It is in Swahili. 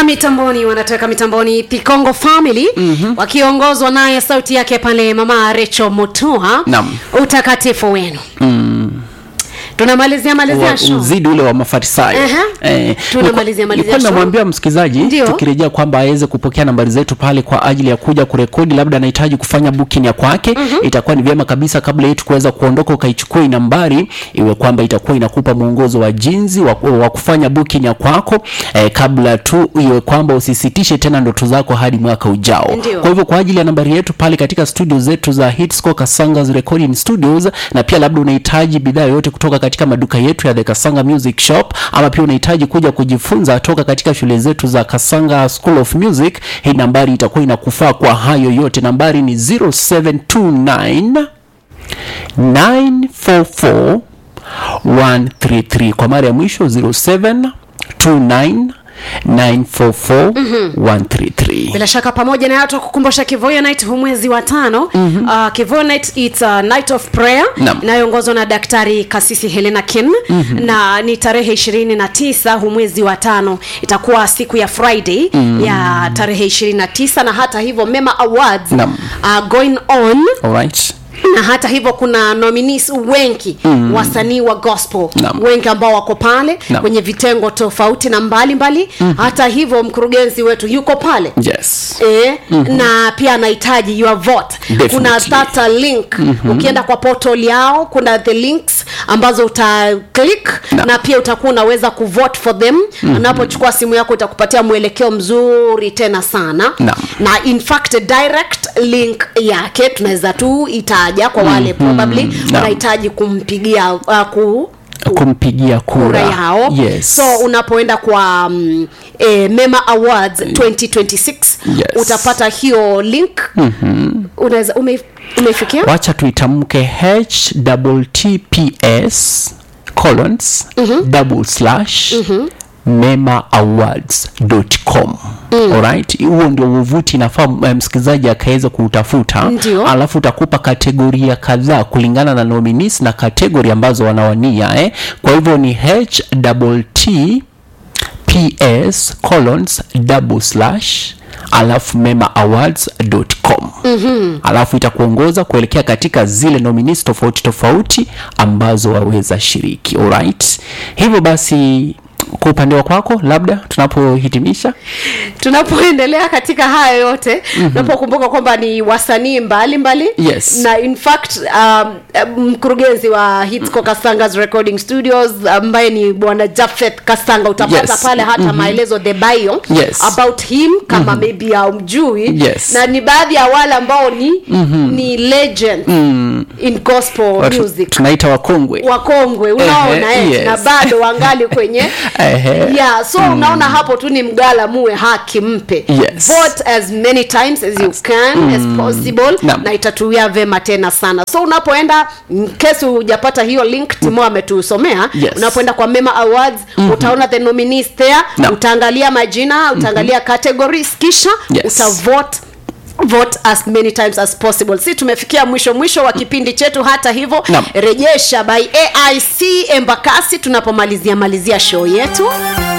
mitamboni wanatoka mitamboni Pikongo Family mm-hmm. wakiongozwa naye sauti yake pale mama Recho Mutua Naam. utakatifu wenu mm. tunamalizia malizia wa- show uzidi ule wa mafarisayo Aha. Eh, Tunamalizia nilikuwa- malizia nilikuwa show. namwambia msikilizaji Ndio. tukirejea kwamba aweze kupokea nambari zetu pale kwa ajili ya kuja kurekodi labda anahitaji kufanya booking ya kwake mm-hmm. itakuwa ni vyema kabisa kabla yetu kuweza kuondoka ukaichukua hii nambari iwe kwamba itakuwa inakupa mwongozo wa jinsi wa, wa kufanya booking ya kwako eh, kabla tu iwe kwamba usisitishe tena ndoto zako hadi mwaka ujao Ndio. kwa hivyo kwa ajili ya nambari yetu pale katika studio zetu za Hitsco Kasanga's Recording Studios na pia labda unahitaji bidhaa yoyote kutoka katika maduka yetu ya The Kasanga Music Shop ama pia unahitaji kuja kujifunza toka katika shule zetu za Kasanga School of Music, hii nambari itakuwa inakufaa kwa hayo yote. Nambari ni 0729 944 133 kwa mara ya mwisho 0729 944 133 bila shaka pamoja na hato kukumbusha Kivoya Night huu mwezi wa tano mm-hmm. uh, Kivoya Night it's a night of prayer Naam. inayoongozwa na daktari kasisi Helena Kim mm-hmm. na ni tarehe ishirini na tisa huu mwezi wa tano itakuwa siku ya Friday mm-hmm. ya tarehe ishirini na tisa na hata hivyo Mema Awards Naam. uh, going on Alright. na hata hivyo kuna nominees wengi mm. wasanii wa gospel Naam. wengi ambao wako pale Naam. kwenye vitengo tofauti na mbalimbali mm. hata hivyo mkurugenzi wetu yuko pale Yes. E, mm-hmm. na pia anahitaji your vote Definitely. kuna starter link mm-hmm. ukienda kwa portal yao kuna the links ambazo uta click Na. na pia utakuwa unaweza kuvote for them mm-hmm. anapochukua simu yako itakupatia mwelekeo mzuri tena sana Na. na in fact direct link yake tunaweza tu itaja kwa wale mm-hmm. probably Na. wanahitaji kumpigia uh, ku kumpigia kura, kura yao yes. so unapoenda kwa um, eh, mema awards 2026 Yes. utapata hiyo link mm-hmm. unaweza ume, umeifikia wacha tuitamke https colons double slash memaawards.com alright huo ndio uvuti inafaa eh, msikilizaji akaweza kuutafuta Ndio. alafu utakupa kategoria kadhaa kulingana na nominees na kategori ambazo wanawania eh. kwa hivyo ni htt ps colons double slash alafu memaawards.com mm-hmm. alafu itakuongoza kuelekea katika zile nominees tofauti tofauti ambazo waweza shiriki alright hivyo basi kwa upande wa kwako labda tunapohitimisha tunapoendelea katika haya yote mm-hmm. tunapokumbuka kwamba ni wasanii mbalimbali Yes. na in fact um, mkurugenzi wa Hitsco Kasanga's recording studios ambaye ni bwana Jafet Kasanga utapata Yes. pale hata mm-hmm. maelezo the bio Yes. about him kama mm-hmm. maybe haumjui Yes. na ni baadhi ya wale ambao ni mm-hmm. ni legend mm. in gospel Watu- music tunaita wakongwe wakongwe unaona Ehe, eh, yes. na bado wangali kwenye Ehe. yeah so mm. unaona hapo tu ni mgala muwe haki mpe Yes. vote as many times as you can mm. as possible Naam. na itatuia vema tena sana so unapoenda in case hujapata hiyo link timo ametusomea Yes. unapoenda kwa mema awards mm-hmm. utaona the nominees there Naam. utaangalia majina utaangalia mm-hmm. categories kisha Yes. utavote vote as many times as possible si tumefikia mwisho mwisho wa kipindi chetu hata hivyo Naam. rejesha by aic embakasi tunapomalizia malizia show yetu